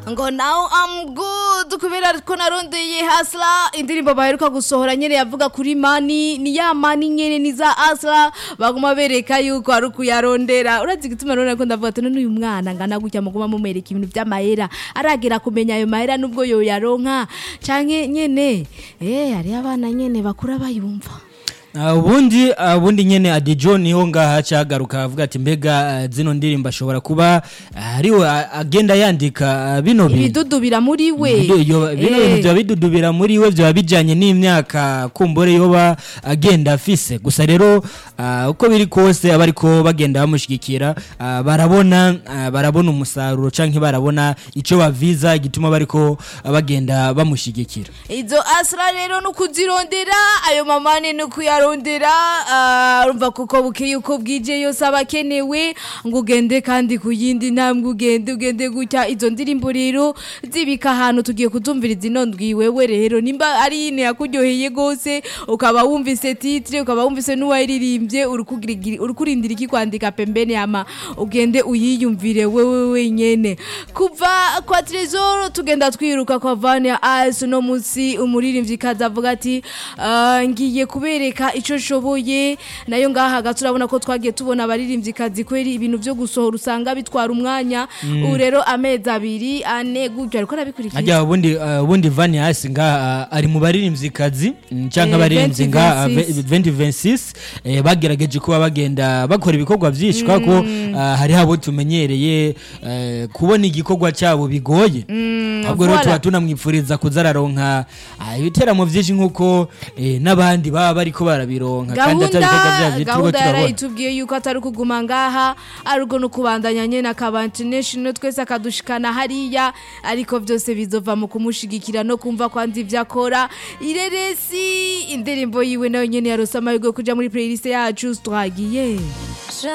ngo now I'm good kubera ko narondeye hasla indirimbo baheruka gusohora nyene yavuga kuri mani ni ya mani nyene ni za hasla baguma bereka yuko ari ukuyarondera urazi gituma rero ko ndavuga ati none uyu mwana ngana gutya muguma mumereka ibintu vy'amahera aragera kumenya ayo mahera nubwo yoyaronka canke nyene eh hari abana nyene bakura bayumva Uh, ubundi uh, ubundi nyene Adijo niho ngaha cyagaruka avuga ati mbega uh, zino ndirimbo ashobora kuba uh, ariwe uh, agenda yandika uh, bino bintu ibidudubira muri we Bidu- yo- bino Eh. bintu byaba bidudubira muri we byaba bijyanye n'imyaka kumbure yoba agenda afise gusa rero uh, uko biri kose aba ariko bagenda bamushyigikira uh, barabona uh, barabona umusaruro cyangwa barabona icyo baviza gituma bariko bagenda bamushyigikira izo asra rero no kuzirondera ayo mamane no kuyarondera ah, urumva kuko bukeye uko bwije yose aba akenewe ngo ugende kandi ku yindi ntambwe ugende ugende gutya izo ndirimbo rero zibika ahantu tugiye kuzumviriza ino ndwi wewe rero nimba ari ine yakuryoheye gose ukaba wumvise titre ukaba wumvise n'uwayiririmbye urukugirigiri- urukurindira iki kwandika pembeni ama ugende uyiyumvire wewe wenyene kuva kwa Trezor tugenda twiruka kwa Vania Ice no musi umuririmbyi kaza avuga ati "Ah, ngiye kubereka ico shoboye nayo ngaha hagati urabona ko twagiye tubona abaririmbyi kazi kweri ibintu vyo gusohora usanga bitwara umwanya ubu rero amezi abiri ane gutyo ariko arabikurikira ajya ubundi uh, ubundi Van Hasi nga uh, ari mu baririmvyikazi mm, canke Eh, abaririmbyi nga 2026. 2026 eh, bagerageje kuba bagenda bakora ibikorwa vyinshi mm. ko uh, hari habo tumenyereye uh, kubona igikorwa cyabo bigoye ahubwo rero voilà. tuba tunamwipfuriza kuzararonka uh, ibiteramo vyinshi nkuko eh, n'abandi baba bariko barabironka kandi atari ibikorwa vyavyo turiko gahunda turabona yarayitubwiye yuko atari ukuguma ngaha ariko no kubandanya nyene akaba international twese akadushikana hariya ariko vyose bizova mu kumushigikira no kumva kwanza ivyo akora ireresi indirimbo yiwe nayo nyene yarose amahirwe yo kuja muri playlist yacu twagiye